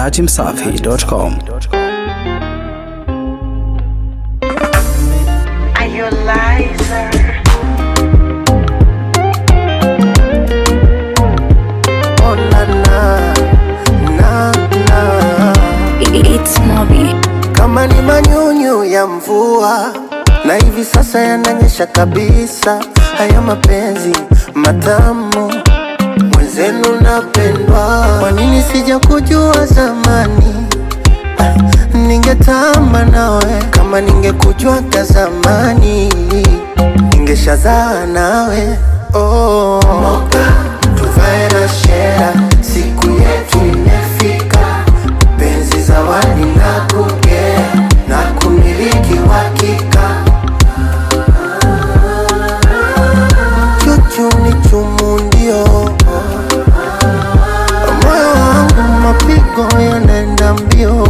dachimsafi.com. Are you a liar? Oh, na, na, na, na. It's Moby. Kama ni manyunyu ya mvua na hivi sasa yananyesha kabisa, haya mapenzi matamu mwenzenu napendwa. Kwa nini sija kujua zamani? Ah, Ningetamba nawe kama ningekujwaga zamani, ningeshazaa nawe oh. Moka tuvae na shera, siku yetu imefika, penzi zawadi na kugea na kumiliki wakika chuchu ni chumu ndio moyo wangu mapigo yanaenda mbio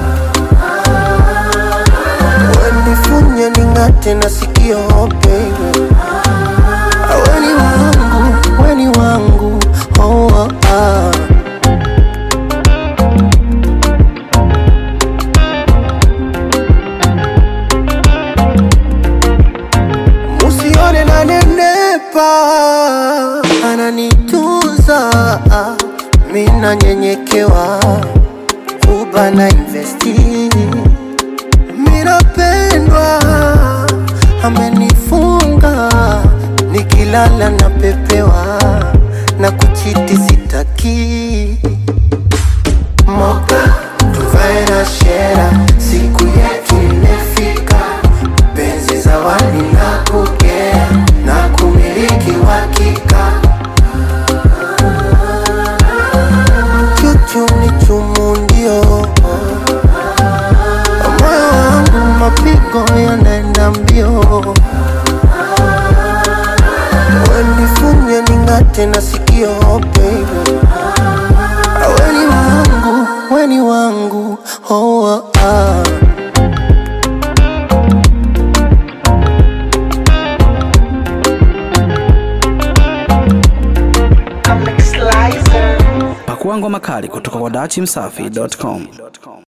wenifunye ning'ate na sikio baby weni wangu weni wangu oh, oh, ah. Musione na nenepa, ananitunza mina nyenyekewa, uba na investi, minapendwa, amenifunga, nikilala na pepewa, na kuchiti sitaki moka tuvae na shera, siku yetu imefika, penzi zawadi na kugea na kumiliki wakika, chuchu ni chumu ndio moyo wangu mapigo yanaenda mbio, wenifunye ning'ate na sikio baby weni wangu, weni wangu, oh, oh, ah. Comic Slicer. Pakua ngoma kali kutoka kwa dachimsafi.com.